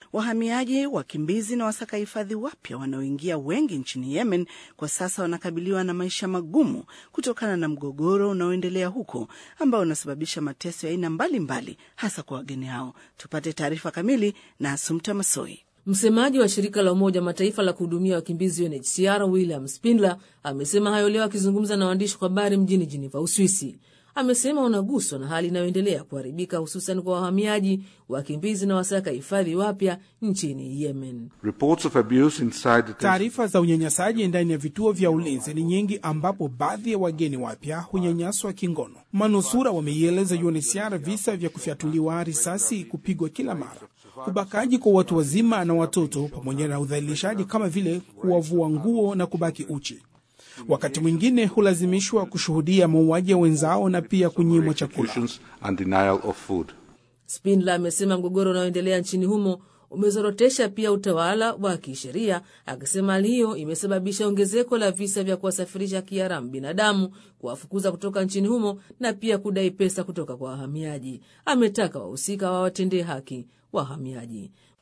Wahamiaji, wakimbizi na wasaka hifadhi wapya wanaoingia wengi nchini Yemen kwa sasa wanakabiliwa na maisha magumu kutokana na mgogoro unaoendelea huko ambao unasababisha mateso ya aina mbalimbali hasa kwa wageni hao. Tupate taarifa kamili na Asumta Masoi. Msemaji wa shirika la Umoja Mataifa la kuhudumia wakimbizi UNHCR William Spindler amesema hayo leo akizungumza na waandishi wa habari mjini Jiniva, Uswisi. Amesema unaguswa na hali inayoendelea kuharibika hususan kwa wahamiaji, wakimbizi na wasaka hifadhi wapya nchini Yemen. Taarifa za unyanyasaji ndani ya vituo vya ulinzi ni nyingi, ambapo baadhi ya wageni wapya hunyanyaswa kingono. Manusura wameieleza UNHCR visa vya kufyatuliwa risasi, kupigwa kila mara, ubakaji kwa watu wazima na watoto, pamoja na udhalilishaji kama vile kuwavua nguo na kubaki uchi. Wakati mwingine hulazimishwa kushuhudia mauaji ya wenzao na pia kunyimwa chakula. Spindler amesema mgogoro unaoendelea nchini humo umezorotesha pia utawala wa kisheria, akisema hali hiyo imesababisha ongezeko la visa vya kuwasafirisha kiharamu binadamu, kuwafukuza kutoka nchini humo na pia kudai pesa kutoka kwa wahamiaji. Ametaka wahusika wawatendee haki wahamiaji.